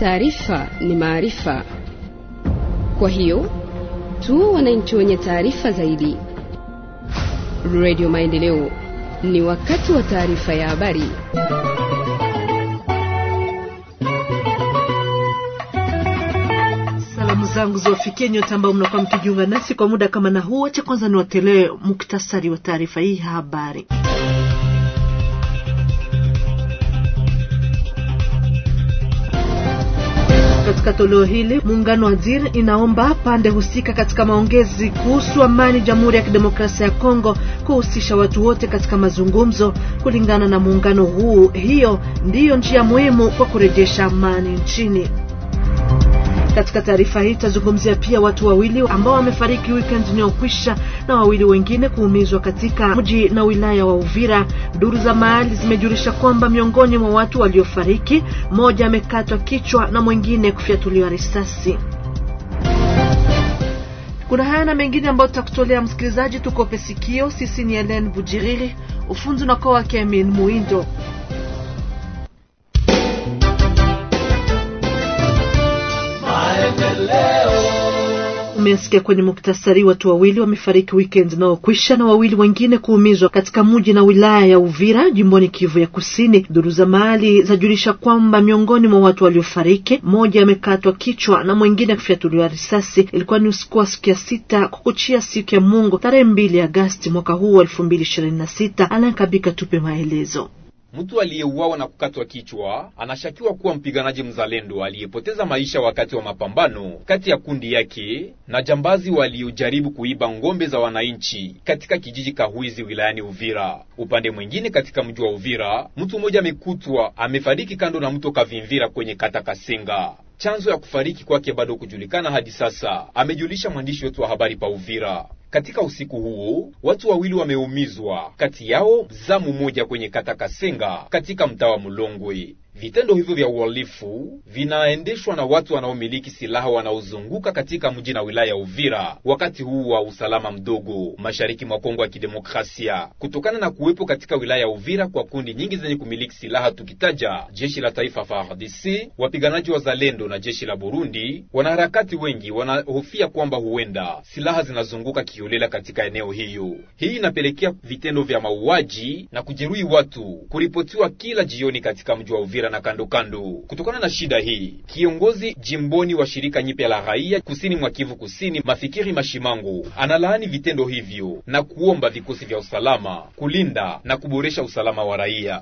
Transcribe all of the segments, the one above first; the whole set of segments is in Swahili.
taarifa ni maarifa. Kwa hiyo tu wananchi wenye taarifa zaidi. Radio Maendeleo, ni wakati wa taarifa ya habari. Salamu zangu ziwafikie nyote ambao mnakuwa mkijiunga nasi kwa muda kama na huu. Wacha kwanza niwatolee muktasari wa taarifa hii ya habari. Katika toleo hili muungano wa DIR inaomba pande husika katika maongezi kuhusu amani Jamhuri ya Kidemokrasia ya Kongo kuhusisha watu wote katika mazungumzo. Kulingana na muungano huu, hiyo ndiyo njia muhimu kwa kurejesha amani nchini. Katika taarifa hii tutazungumzia pia watu wawili ambao wamefariki weekend inayokwisha na wawili wengine kuumizwa katika mji na wilaya wa Uvira. Duru za mahali zimejulisha kwamba miongoni mwa watu waliofariki, mmoja amekatwa kichwa na mwingine kufyatuliwa risasi. Kuna haya na mengine ambayo tutakutolea msikilizaji, tukope sikio. Sisi ni Helen Bujiriri, ufunzi unakuwa wake Amin Muindo. Umesikia kwenye muktasari, watu wawili wamefariki weekend unaokwisha na wawili wengine kuumizwa katika mji na wilaya ya Uvira jimboni Kivu ya Kusini. Duru za mahali zajulisha kwamba miongoni mwa watu waliofariki, mmoja amekatwa kichwa na mwingine kufyatuliwa risasi. Ilikuwa ni usiku wa siku ya sita kukuchia siku ya Mungu tarehe mbili Agasti mwaka huu wa elfu mbili ishirini na sita. Alankabika tupe maelezo. Mtu aliyeuawa na kukatwa kichwa anashakiwa kuwa mpiganaji mzalendo aliyepoteza maisha wakati wa mapambano kati ya kundi yake na jambazi waliojaribu kuiba ng'ombe za wananchi katika kijiji Kahwizi wilayani Uvira. Upande mwingine, katika mji wa Uvira, mtu mmoja amekutwa amefariki kando na mto Kavimvira kwenye kata Kasenga. Chanzo ya kufariki kwake bado kujulikana hadi sasa, amejulisha mwandishi wetu wa habari pa Uvira. Katika usiku huo watu wawili wameumizwa, kati yao zamu moja kwenye kata Kasenga katika mtaa wa Mulongwe. Vitendo hivyo vya uhalifu vinaendeshwa na watu wanaomiliki silaha wanaozunguka katika mji na wilaya ya Uvira wakati huu wa usalama mdogo mashariki mwa Kongo ya Kidemokrasia, kutokana na kuwepo katika wilaya ya Uvira kwa kundi nyingi zenye kumiliki silaha, tukitaja jeshi la taifa FARDC, wapiganaji wa Zalendo na jeshi la Burundi. Wanaharakati wengi wanahofia kwamba huenda silaha zinazunguka kiolela katika eneo hiyo. Hii inapelekea vitendo vya mauaji na kujeruhi watu kuripotiwa kila jioni katika mji wa Uvira na kando kando. Kutokana na shida hii, kiongozi jimboni wa shirika nyipya la raia kusini mwa Kivu Kusini, Mafikiri Mashimango, analaani vitendo hivyo na kuomba vikosi vya usalama kulinda na kuboresha usalama wa raia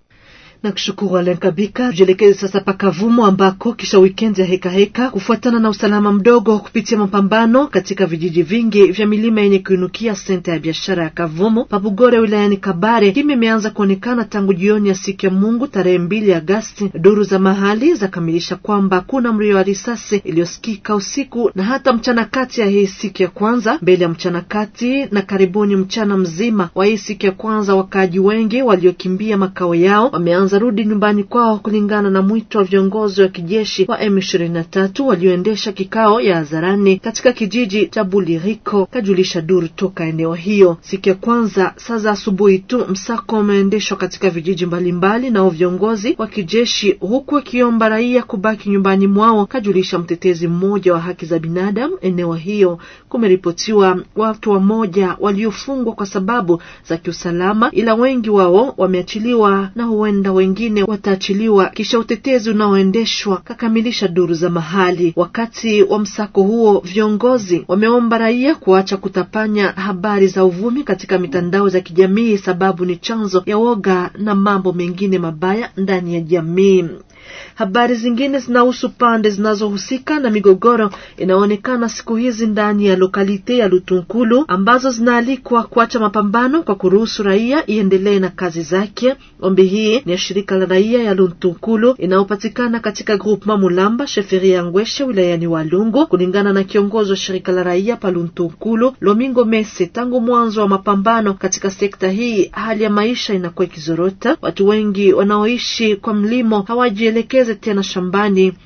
na kushukuru Alen Kabika. Tujielekeze sasa Pakavumo ambako kisha wikendi ya heka heka kufuatana na usalama mdogo kupitia mapambano katika vijiji vingi vya milima yenye kuinukia senta ya biashara ya Kavumo Pabugore wilayani Kabare, kimi imeanza kuonekana tangu jioni ya siku ya Mungu tarehe mbili Agasti. Duru za mahali zakamilisha kwamba kuna mlio wa risasi iliyosikika usiku na hata mchana kati ya hii siku ya kwanza. Mbele ya mchana kati na karibuni mchana mzima wa hii siku ya kwanza, wakaaji wengi waliokimbia makao yao wameanza rudi nyumbani kwao kulingana na mwito wa viongozi wa kijeshi wa M23 walioendesha kikao ya hadharani katika kijiji cha Buliriko, kajulisha duru toka eneo hiyo. Siku ya kwanza saa za asubuhi tu msako umeendeshwa katika vijiji mbalimbali nao viongozi wa kijeshi, huku wakiomba raia kubaki nyumbani mwao, kajulisha mtetezi mmoja wa haki za binadamu eneo hiyo. Kumeripotiwa watu wamoja waliofungwa kwa sababu za kiusalama, ila wengi wao wameachiliwa na huenda wengine wataachiliwa kisha utetezi unaoendeshwa, kakamilisha duru za mahali. Wakati wa msako huo, viongozi wameomba raia kuacha kutapanya habari za uvumi katika mitandao za kijamii, sababu ni chanzo ya woga na mambo mengine mabaya ndani ya jamii. Habari zingine zinahusu pande zinazohusika na migogoro inaonekana siku hizi ndani ya lokalite ya Lutunkulu ambazo zinaalikwa kuacha mapambano kwa kuruhusu raia iendelee na kazi zake. Ombi hii ni ya shirika la raia ya Lutunkulu inayopatikana katika groupement Mulamba sheferi ya Ngweshe wilayani Walungu. Kulingana na kiongozi wa shirika la raia pa Lutunkulu Lomingo Mese, tangu mwanzo wa mapambano katika sekta hii hali ya maisha inakuwa ikizorota. Watu wengi wanaoishi kwa mlimo hawajielekeze tena shambani.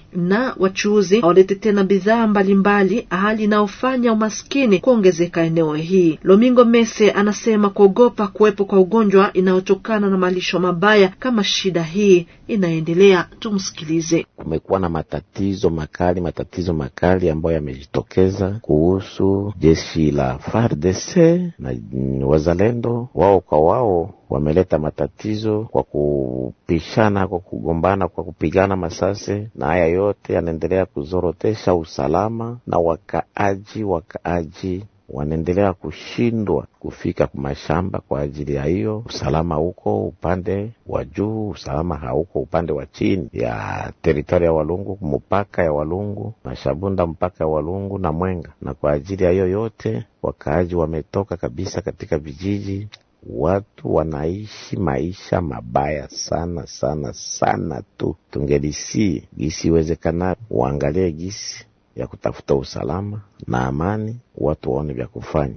na wachuuzi hawalete tena bidhaa mbalimbali, hali inayofanya umaskini kuongezeka eneo hii. Lomingo Mese anasema kuogopa kuwepo kwa ugonjwa inayotokana na malisho mabaya kama shida hii inaendelea. Tumsikilize. Kumekuwa na matatizo makali, matatizo makali ambayo yamejitokeza kuhusu jeshi la FARDC na wazalendo wao kwa wao wameleta matatizo kwa kupishana, kwa kugombana, kwa kupigana masase, na haya yote yanaendelea kuzorotesha usalama na wakaaji. Wakaaji wanaendelea kushindwa kufika kwa mashamba kwa ajili ya hiyo usalama. Huko upande wa juu, usalama hauko upande wa chini ya teritoria ya Walungu, mpaka ya Walungu na Shabunda, mpaka ya Walungu na Mwenga. Na kwa ajili ya hiyo yote wakaaji wametoka kabisa katika vijiji watu wanaishi maisha mabaya sana sana sana tu. Tungelisii gisi iwezekana waangalie gisi ya kutafuta usalama na amani, watu waone vya kufanya.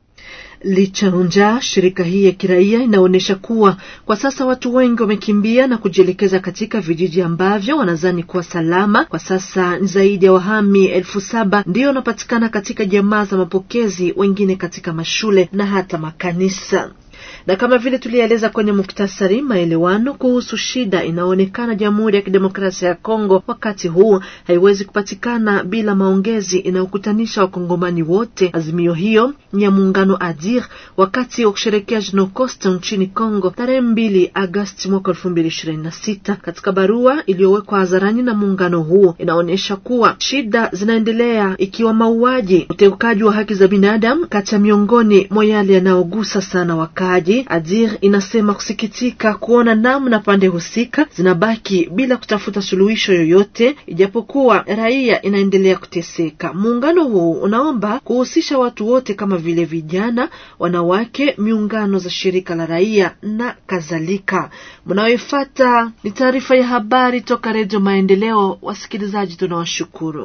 Licha njaa, shirika hii ya kiraia inaonyesha kuwa kwa sasa watu wengi wamekimbia na kujielekeza katika vijiji ambavyo wanadhani kuwa salama. Kwa sasa ni zaidi ya wahami elfu saba ndiyo wanapatikana katika jamaa za mapokezi, wengine katika mashule na hata makanisa na kama vile tulieleza kwenye muktasari, maelewano kuhusu shida inayoonekana Jamhuri ya Kidemokrasia ya Kongo wakati huu haiwezi kupatikana bila maongezi inayokutanisha wakongomani wote. Azimio hiyo ni ya muungano ADIR wakati wa kusherekea Jenocost nchini Kongo tarehe mbili Agasti mwaka elfu mbili ishirini na sita. Katika barua iliyowekwa hadharani na muungano huo inaonyesha kuwa shida zinaendelea ikiwa mauaji, uteukaji wa haki za binadamu kati ya miongoni mwa yale yanayogusa sana wakaaji. Adir inasema kusikitika kuona namna pande husika zinabaki bila kutafuta suluhisho yoyote, ijapokuwa raia inaendelea kuteseka. Muungano huu unaomba kuhusisha watu wote kama vile vijana, wanawake, miungano za shirika la raia na kadhalika. Mnayoifuata ni taarifa ya habari toka Redio Maendeleo. Wasikilizaji, tunawashukuru.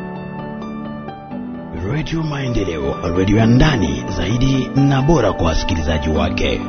Redio Maendeleo, redio ya ndani zaidi na bora kwa wasikilizaji wake.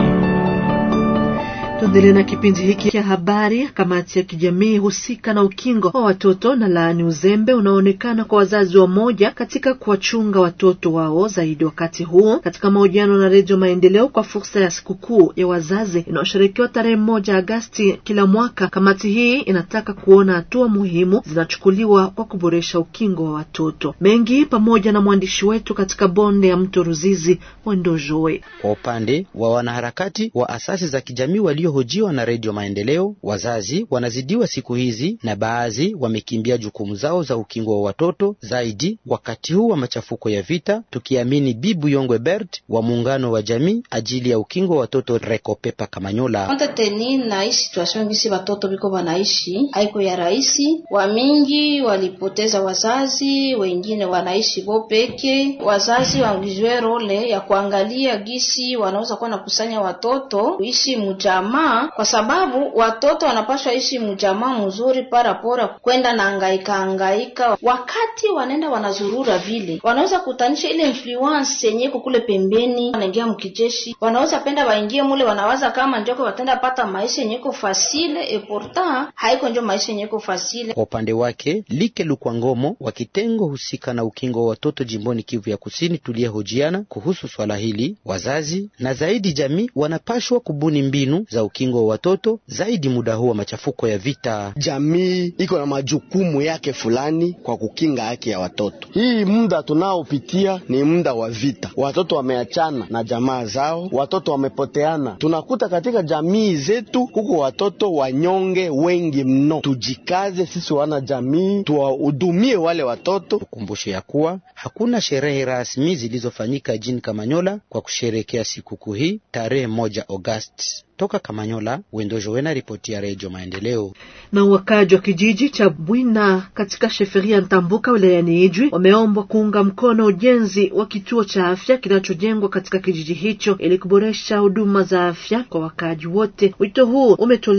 Tuendelee na kipindi hiki cha habari. Kamati ya kijamii husika na ukingo wa watoto na laani uzembe unaoonekana kwa wazazi wa moja katika kuwachunga watoto wao zaidi wakati huu. Katika mahojiano na Redio Maendeleo kwa fursa ya sikukuu ya wazazi inayosherekewa tarehe moja Agasti kila mwaka, kamati hii inataka kuona hatua muhimu zinachukuliwa kwa kuboresha ukingo wa watoto. Mengi pamoja na mwandishi wetu katika bonde ya mto Ruzizi, Wendojoe. Kwa upande wa wanaharakati wa asasi za kijamii walio hojiwa na Redio Maendeleo, wazazi wanazidiwa siku hizi na baadhi wamekimbia jukumu zao za ukingo wa watoto zaidi wakati huu wa machafuko ya vita, tukiamini Bibu Yongwe Bert wa muungano wa jamii ajili ya ukingo wa watoto Rekopepa Kamanyola. Konte teni na hii situation gisi watoto biko wanaishi haiko ya rahisi. Wamingi walipoteza wazazi, wengine wanaishi bo peke. Wazazi wangizwe role ya kuangalia gisi wanaweza kuwa nakusanya watoto kuishi mujama kwa sababu watoto wanapaswa ishi mjamaa mzuri parapora kwenda na angaika angaika. Wakati wanaenda wanazurura vile, wanaweza kutanisha ile influence yenye iko kule pembeni, wanaingia mkijeshi, wanaweza penda waingie mule, wanawaza kama njoko watenda pata maisha yenye iko fasile, e pourtant haiko njo maisha yenye iko fasile. Kwa upande wake Like Lukwangomo wa kitengo husika na ukingo wa watoto jimboni Kivu ya Kusini, tuliyehojiana kuhusu swala hili, wazazi na zaidi jamii wanapashwa kubuni mbinu za ukingo wa watoto zaidi muda huu wa machafuko ya vita. Jamii iko na majukumu yake fulani kwa kukinga haki ya watoto. Hii muda tunaopitia ni muda wa vita, watoto wameachana na jamaa zao, watoto wamepoteana. Tunakuta katika jamii zetu huko watoto wanyonge wengi mno. Tujikaze sisi wana jamii, tuwahudumie wale watoto. Tukumbushe ya kuwa hakuna sherehe rasmi zilizofanyika jini Kamanyola kwa kusherekea sikukuu hii tarehe moja Agosti. Toka Kamanyola, Wendojowena, ripoti ya Redio Maendeleo. Na wakaji wa kijiji cha Bwina katika sheferia Ntambuka wilayani Ijwi wameombwa kuunga mkono ujenzi wa kituo cha afya kinachojengwa katika kijiji hicho ili kuboresha huduma za afya kwa wakaji wote. Wito huu umetolewa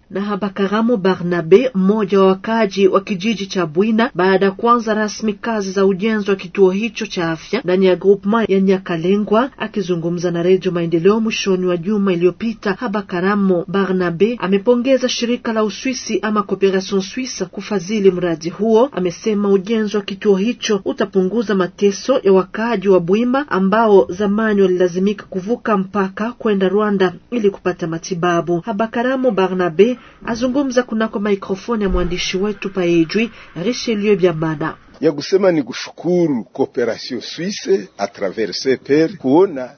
na Habakaramo Barnabe, mmoja wa wakaaji wa kijiji cha Bwina, baada ya kuanza rasmi kazi za ujenzi wa kituo hicho cha afya ndani ya groupement ya Nyakalengwa. Akizungumza na Redio Maendeleo mwishoni wa juma iliyopita, Habakaramo Barnabe amepongeza shirika la Uswisi ama Cooperation Suisse kufadhili mradi huo. Amesema ujenzi wa kituo hicho utapunguza mateso ya wakaaji wa Bwima ambao zamani walilazimika kuvuka mpaka kwenda Rwanda ili kupata matibabu. Habakaramo Barnabe azungumza kunako mikrofoni ya mwandishi wetu paejwi Richelieu Byamana ya kusema ni kushukuru Cooperation Suisse a travers CPR kuona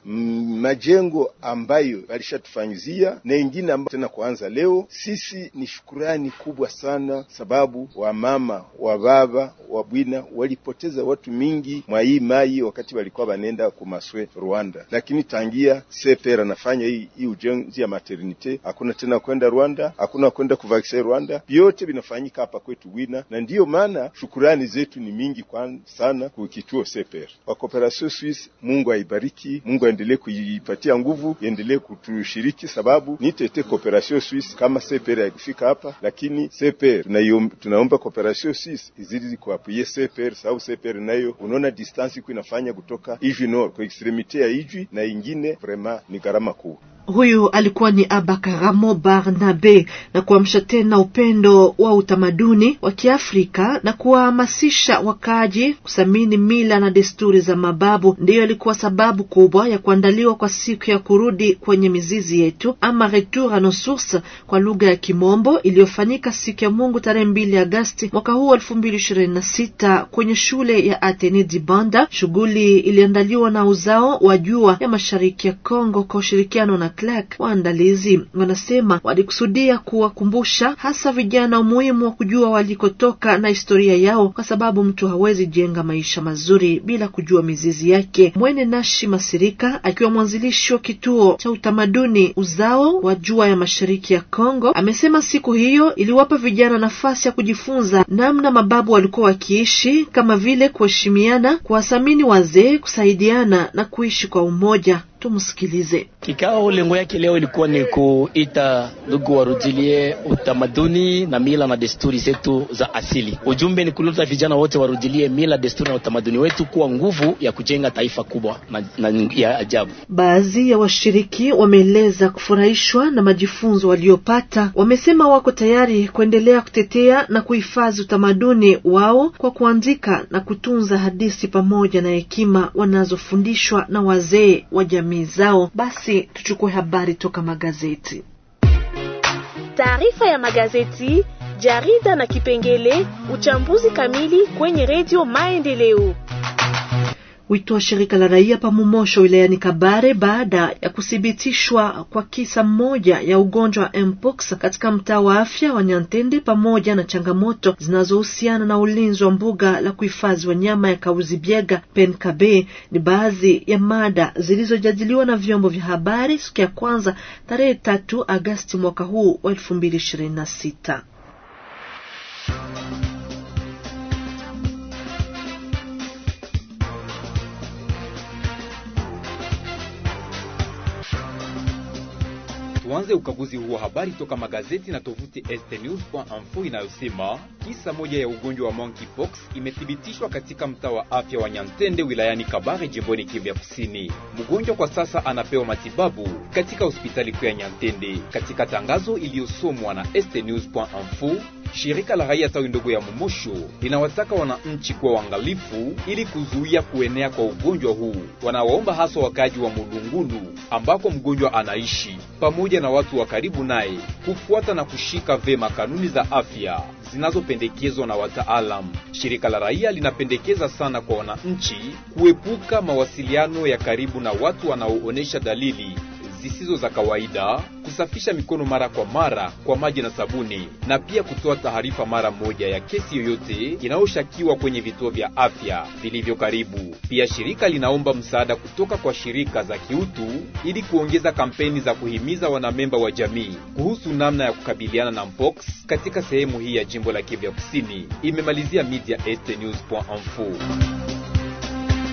majengo ambayo walishatufanyizia na ingine ambayo tena kuanza leo. Sisi ni shukurani kubwa sana, sababu wamama wa baba wa bwina walipoteza watu mingi mwa hii mai wakati walikuwa banenda kumaswe Rwanda, lakini tangia CPR anafanya hii, hii ujenzi ya maternite, hakuna tena kwenda Rwanda, hakuna kwenda kuvaksin Rwanda, vyote vinafanyika hapa kwetu Bwina, na ndiyo maana shukurani zetu ni mingi kwa sana kwa kituo CPR wa Cooperation Suisse. Mungu aibariki, Mungu aendelee kuipatia nguvu, iendelee kutushiriki, sababu ni tete Cooperation Suisse kama CPR haikufika hapa, lakini CPR tunaomba Cooperation Suisse izidi kuapuye CPR, sababu CPR nayo unaona distance iko inafanya kutoka Ijwi Nord kwa extremite ya Ijwi na ingine, vraiment ni gharama kubwa. Huyu alikuwa ni Abakaramo Barnabe, na kuamsha tena upendo wa utamaduni wa Kiafrika na kuwahamasisha wakaaji kuthamini mila na desturi za mababu, ndiyo ilikuwa sababu kubwa ya kuandaliwa kwa siku ya kurudi kwenye mizizi yetu ama retour a nos sources kwa lugha ya Kimombo, iliyofanyika siku ya Mungu tarehe mbili Agasti mwaka huu elfu mbili ishirini na sita kwenye shule ya Atene Dibanda. Shughuli iliandaliwa na uzao wa jua ya mashariki ya Kongo kwa ushirikiano na Clark. Waandalizi wanasema walikusudia kuwakumbusha hasa vijana umuhimu wa kujua walikotoka na historia yao, kwa sababu mtu hawezi jenga maisha mazuri bila kujua mizizi yake. Mwene Nashi Masirika akiwa mwanzilishi wa kituo cha utamaduni uzao wa jua ya mashariki ya Kongo amesema siku hiyo iliwapa vijana nafasi ya kujifunza namna mababu walikuwa wakiishi, kama vile kuheshimiana, kuwathamini wazee, kusaidiana na kuishi kwa umoja. Tumsikilize. Kikao lengo yake leo ilikuwa ni kuita ndugu warudilie utamaduni na mila na desturi zetu za asili. Ujumbe ni kuleta vijana wote warudilie mila, desturi na utamaduni wetu kuwa nguvu ya kujenga taifa kubwa na, na ya ajabu. Baadhi ya washiriki wameeleza kufurahishwa na majifunzo waliopata. Wamesema wako tayari kuendelea kutetea na kuhifadhi utamaduni wao kwa kuandika na kutunza hadithi pamoja na hekima wanazofundishwa na wazee wa jamii zao. Basi tuchukue habari toka magazeti. Taarifa ya magazeti, jarida na kipengele uchambuzi kamili kwenye redio Maendeleo. Wito wa shirika la raia Pamumosho wilayani Kabare baada ya kuthibitishwa kwa kisa mmoja ya ugonjwa wa mpox katika mtaa wa afya wa Nyantende, pamoja na changamoto zinazohusiana na ulinzi wa mbuga la kuhifadhi wanyama ya Kauzibiega Penkabe, ni baadhi ya mada zilizojadiliwa na vyombo vya habari siku ya kwanza tarehe tatu Agasti mwaka huu wa elfu mbili ishirini na sita. Tuanze ukaguzi huu wa habari toka magazeti na tovuti estnews.info inayosema kisa moja ya ugonjwa wa monkeypox imethibitishwa katika mtaa wa afya wa Nyantende wilayani Kabare jimboni Kivu ya Kusini. Mgonjwa kwa sasa anapewa matibabu katika hospitali kuu ya Nyantende. Katika tangazo iliyosomwa na estnews.info Shirika la raia tawi ndogo ya Momosho linawataka wananchi kuwa waangalifu ili kuzuia kuenea kwa ugonjwa huu. Wanawaomba haswa wakaji wa Mulungulu ambako mgonjwa anaishi pamoja na watu wa karibu naye kufuata na kushika vema kanuni za afya zinazopendekezwa na wataalamu. Shirika la raia linapendekeza sana kwa wananchi kuepuka mawasiliano ya karibu na watu wanaoonyesha dalili zisizo za kawaida, kusafisha mikono mara kwa mara kwa maji na sabuni, na pia kutoa taarifa mara moja ya kesi yoyote inayoshakiwa kwenye vituo vya afya vilivyo karibu. Pia shirika linaomba msaada kutoka kwa shirika za kiutu ili kuongeza kampeni za kuhimiza wanamemba wa jamii kuhusu namna ya kukabiliana na mpox katika sehemu hii ya jimbo la Kivu ya Kusini. Imemalizia media estnews.info.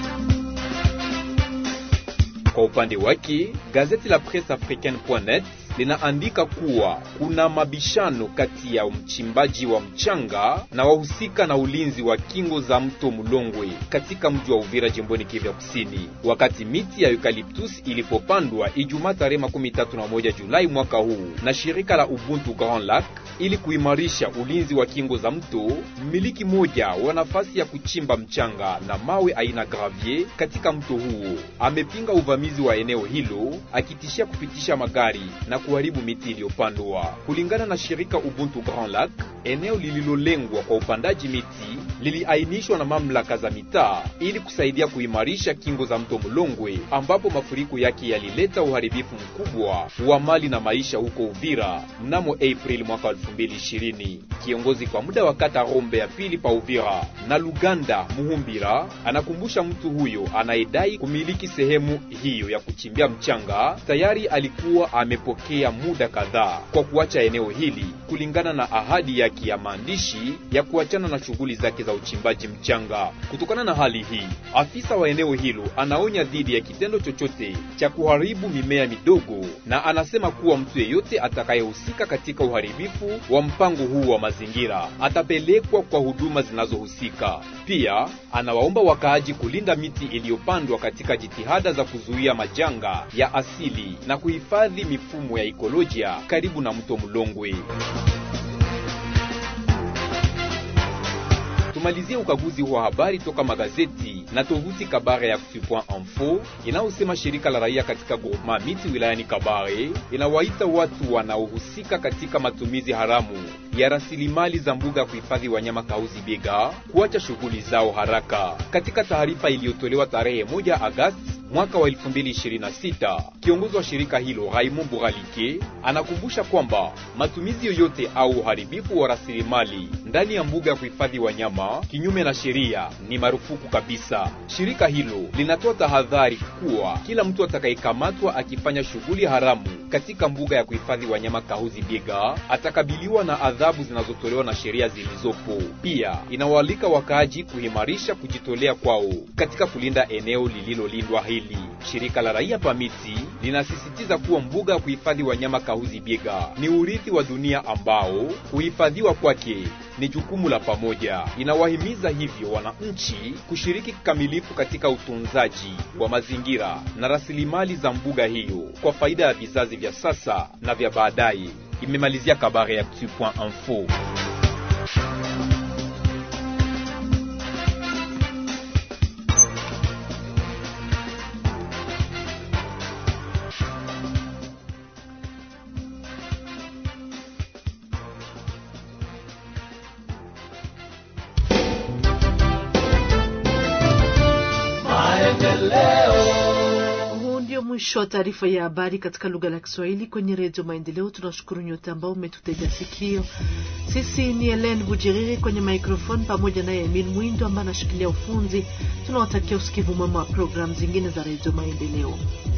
Kwa upande wake gazeti la Presse Africaine.net linaandika kuwa kuna mabishano kati ya mchimbaji wa mchanga na wahusika na ulinzi wa kingo za mto Mulongwe katika mji wa Uvira jimboni Kivu Kusini, wakati miti ya eucalyptus ilipopandwa Ijumaa tarehe makumi tatu na moja Julai mwaka huu na shirika la Ubuntu Grand Lac ili kuimarisha ulinzi wa kingo za mto. Mmiliki mmoja wa nafasi ya kuchimba mchanga na mawe aina gravier katika mto huo amepinga uvamizi wa eneo hilo, akitishia kupitisha magari na kuharibu miti iliyopandwa. Kulingana na shirika Ubuntu Grand Lac, eneo lililolengwa kwa upandaji miti liliainishwa na mamlaka za mitaa ili kusaidia kuimarisha kingo za mto Mulongwe, ambapo mafuriko yake yalileta uharibifu mkubwa wa mali na maisha huko Uvira mnamo Aprili mwaka 2020. Kiongozi kwa muda wa kata Rombe ya pili pa Uvira na Luganda Muhumbira anakumbusha mtu huyo anayedai kumiliki sehemu hiyo ya kuchimbia mchanga tayari alikuwa amepokea muda kadhaa kwa kuacha eneo hili kulingana na ahadi yake ya maandishi ya kuachana na shughuli zake za uchimbaji mchanga. Kutokana na hali hii, afisa wa eneo hilo anaonya dhidi ya kitendo chochote cha kuharibu mimea midogo, na anasema kuwa mtu yeyote atakayehusika katika uharibifu wa mpango huu wa mazingira atapelekwa kwa huduma zinazohusika. Pia anawaomba wakaaji kulinda miti iliyopandwa katika jitihada za kuzuia majanga ya asili na kuhifadhi mifumo ya ekolojia karibu na mto Mulongwe. Tumalizie ukaguzi wa habari toka magazeti na tovuti Kabare ya Actu.info inayosema shirika la raia katika groupement miti wilayani Kabare inawaita watu wanaohusika katika matumizi haramu ya rasilimali za mbuga ya kuhifadhi wanyama Kauzi Biega kuacha shughuli zao haraka. Katika taarifa iliyotolewa tarehe moja Agosti mwaka wa 2026, kiongozi wa shirika hilo Raymond Buralike anakumbusha kwamba matumizi yoyote au uharibifu wa rasilimali ndani ya mbuga ya kuhifadhi wanyama kinyume na sheria ni marufuku kabisa. Shirika hilo linatoa tahadhari kuwa kila mtu atakayekamatwa akifanya shughuli haramu katika mbuga ya kuhifadhi wanyama Kahuzi Biega atakabiliwa na adhabu zinazotolewa na sheria zilizopo. Pia inawaalika wakaaji kuimarisha kujitolea kwao katika kulinda eneo lililolindwa hili. Shirika la raia Pamiti linasisitiza kuwa mbuga ya kuhifadhi wanyama Kahuzi Biega ni urithi wa dunia ambao kuhifadhiwa kwake ni jukumu la pamoja. Inawahimiza hivyo wananchi kushiriki kikamilifu katika utunzaji wa mazingira na rasilimali za mbuga hiyo kwa faida ya vizazi vya sasa na vya baadaye. Imemalizia Kabare ya Actu.info. Huu ndio mwisho wa taarifa ya habari katika lugha la Kiswahili kwenye Redio Maendeleo. Tunashukuru nyote ambao umetutega sikio. Sisi ni Helen Bujiriri kwenye microphone pamoja naye Emil Mwindo ambaye anashikilia ufunzi. Tunawatakia usikivu mwema wa programu zingine za Redio Maendeleo.